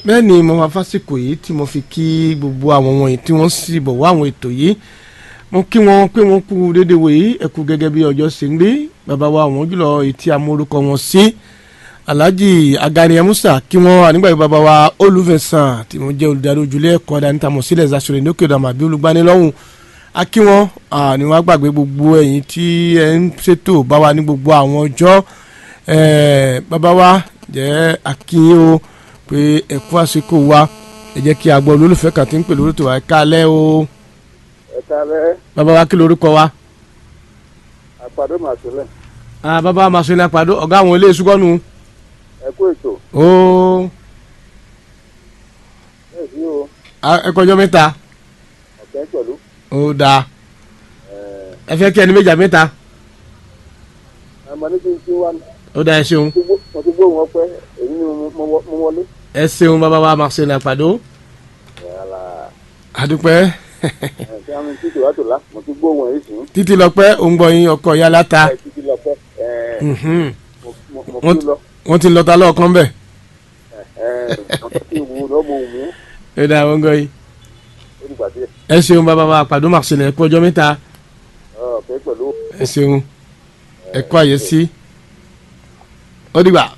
bẹ́ẹ̀ ni mo máa fásikò yìí tí mo fi kí gbogbo àwọn wọ̀nyí tí wọ́n sì bọ̀ wá àwọn ètò yìí mo kí wọn pé wọ́n kú dédé wòye ẹ̀kú gẹ́gẹ́ bí ọjọ́ ṣe ń gbé bàbá wa àwọn jùlọ etí amórúkọ wọn sí alhaji agani musa kí wọ́n ànígbà yìí bàbá wa olùfẹ̀sán tí wọ́n jẹ́ olùdarí ojúlé ẹ̀kọ́ dánítàmọ̀ sílẹ̀ zasore ní òkè ọ̀dàmà bí olùgbanilọ́hùn akí wọn ni wọ́n gbàgbé gbogbo ẹ̀yin tí ẹ̀ ń ṣètò bá wa ní gbogbo àwọn ọjọ́ bàbá wa jẹ́ akínyìn o pé ẹ̀kú àsìkò wa ẹ jẹ́ kí a gbọ́ olólùfẹ́ kan tí ń pè lórí tó wá ẹ káalẹ́ o. ẹ káalẹ́. bàbá wa kí lorúkọ wa. àpàdé màsílẹ̀. ah bàbá wa màsílẹ̀ àpàdé ọ̀gá àwọn ilé ìsúkọ́nù. ẹ kú ètò. ooo. ẹ sí o. ẹ kọjọ mẹ́ta. ọ̀kẹ́ pẹ̀lú. ó dáa. ẹ fẹ́ kí ẹni méjà mẹ́ta. ẹ mọ ní kí n kí wá. ó dáa ẹ ṣeun. mo ti gbóhùn ọpẹ èyí ni mo wọlé. ẹ ṣeun bàbá wa màsílẹ̀ àpàdé. àdúpẹ́ ṣé àwọn títí wàá tó la mo ti gbóhùn èyí sùn. títí lọpẹ́ òǹgbọ̀yìn ọkọ̀ yálà ta. ẹ títí lọpẹ ẹ mo mo wọ́n kú lọ. wọ́n ti lọ ta lọ́ọ̀kan bẹ̀. ẹ mo ti wù ú lọ́mọ òun mú ó dáa wọ́n gbọ́ yìí. ó dìgbà díẹ̀. ẹ ṣeun bàbá wa àpàdé màsílẹ̀ ẹ kú ọjọ́ mẹ́ta. ọ̀kẹ́ pẹ̀lú. ẹ ṣeun ẹ kú àyè sí. ó dìgbà.